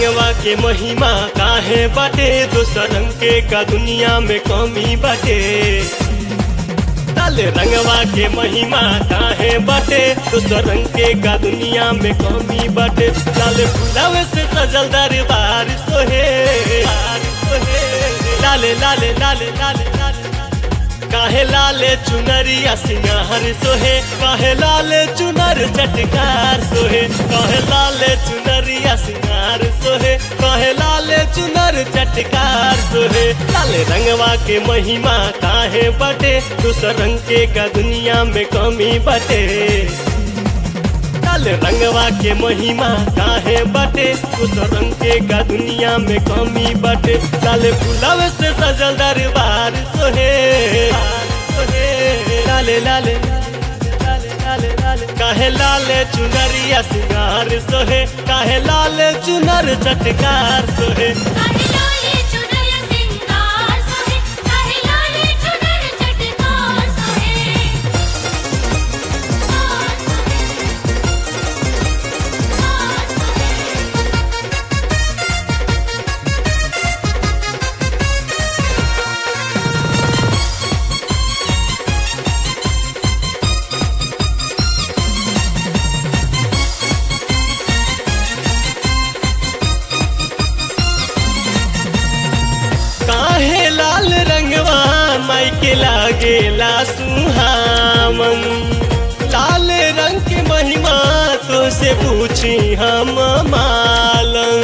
रंगवा के महिमा काहे बाटे दोसर रंग के का दुनिया में कमी बाटे लाल रंगवा के महिमा काहे बाटे दोसर रंग के का दुनिया में कमी बाटे लाल फुलावे से सजल दरबार सोहे सोहे लाले लाले लाले लाले लाले काहे लाले चुनरिया सिंगार सोहे काहे लाले चुनर चटकार सोहे काहे लाले चुनरिया सिंगार सोहे काहे लाले चुनर चटकार सोहे लाले रंगवा के महिमा काहे बटे दूसर रंग के का दुनिया में कमी बटे लाल रंगवा के महिमा काहे बटे उस रंग के का दुनिया में कमी बटे लाल फुलावे से सजल दरबार सोहे सोहे लाले लाले लाले लाले लाले काहे लाले चुनरिया सिंगार सोहे काहे लाले चुनर चटकार सोहे काहे लाले चुनर सिंगार सोहे काहे लाले चुनर चटकार सोहे कार सोहे कार सोहे काहे लाल रंगवा माई के लागेला सुहावन लाल रंग के महिमा तो से पूछी हम मालन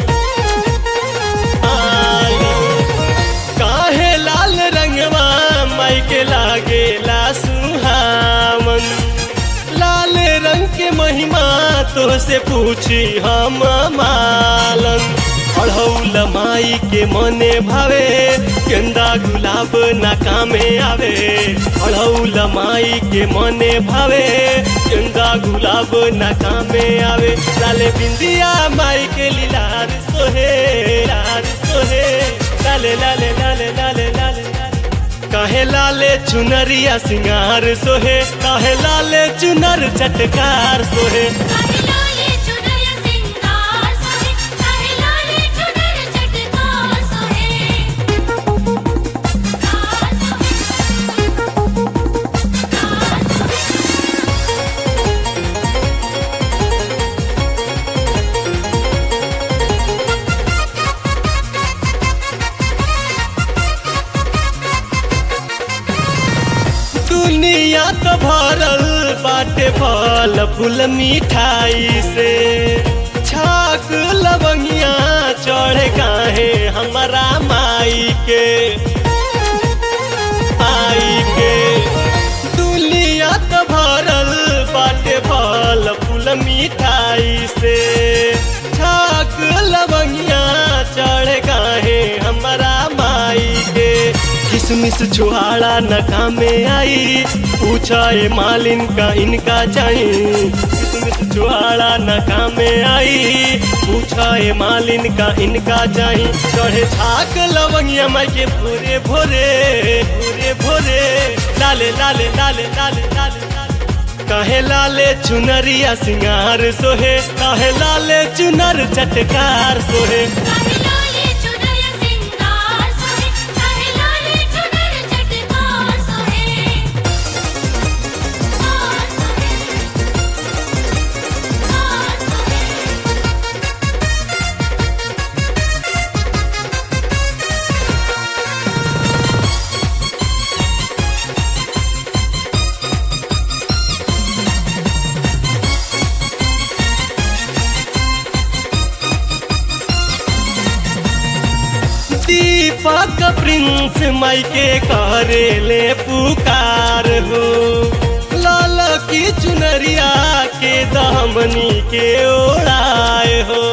मालन। काहे लाल रंगवा माई के लागेला सुहावन लाल रंग के महिमा तो से पूछी हम मालन अढ़ौल माई के मने भावे गेंदा गुलाब ना कामे आवे अढ़ौल माई के मने भावे गेंदा गुलाब ना कामे आवे लाले बिंदिया माई के लीलार सोहे लार सोहे लाले लाले लाले लाले लाले लाले काहे लाले चुनरिया सिंगार सोहे काहे लाले चुनर चटकार सोहे काहे लाले चुनर सिंगार सोहे काहे लाले चुनर चटकार सोहे कार सोहे कार सोहे दुनिया तो भरल बाटे फल फूल मिठाई से छाक लवंगिया चढ़े काहे हमारा माई के आई के दुनिया तो भरल बाटे फल फूल मिठाई से छाक लवंगिया चढ़े काहे हमारा माई के किसमिस छुहाड़ा न कामे आई पूछा ए मालिन का इनका चाहिए किसमिस छुहाड़ा न कामे आई पूछा ए मालिन का इनका चाहिए चढ़े छाक लवंगिया माई के भोरे भोरे भोरे भोरे लाले लाले लाले लाले लाले लाले काहे लाले चुनरिया सिंगार सोहे काहे लाले चुनर चटकार सोहे काहे लाले चुनर सिंगार सोहे काहे लाले चुनर चटकार सोहे कार सोहे कार सोहे दीपक प्रिंस माई के करे ले पुकार हो लाल की चुनरिया के दामनी के ओढ़ाए हो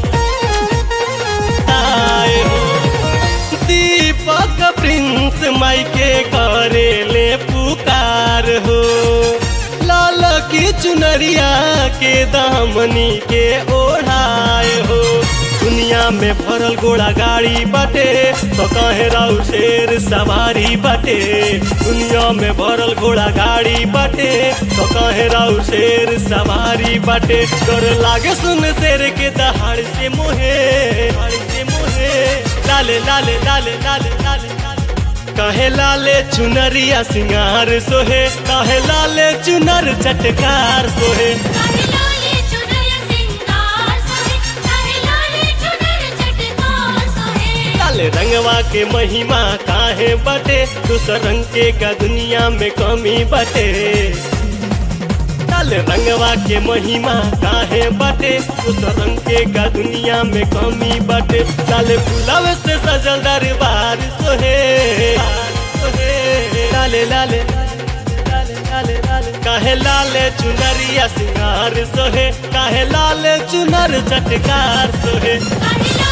आए हो दीपक प्रिंस माई के करे ले पुकार हो लाल की चुनरिया के दामनी के ओढ़ाए हो दुनिया में भरल घोड़ा गाड़ी बाटे तो कहे राउ शेर सवारी बाटे दुनिया में भरल घोड़ा गाड़ी बाटे तो कहे राउ शेर सवारी भारी बाटे डर लागे सुन शेर के दहाड़ से मोहे दहाड़ से मोहे लाले लाले लाले लाले लाले लाले काहे लाले चुनरिया सिंगार सोहे काहे लाले चुनर चटकार सोहे काहे लाले चुनर सिंगार सोहे काहे लाले चुनर चटकार सोहे लाल रंगवा के महिमा काहे बटे दूसर रंग के का दुनिया में कमी बटे लाल रंगवा के महिमा काहे बटे दूसर रंग के का दुनिया में कमी बटे लाल फुलाव से सजल दरबार सोहे सोहे लाले लाले लाले लाले लाले काहे लाले चुनरिया सिंगार सोहे काहे लाले चुनर चटकार सोहे काहे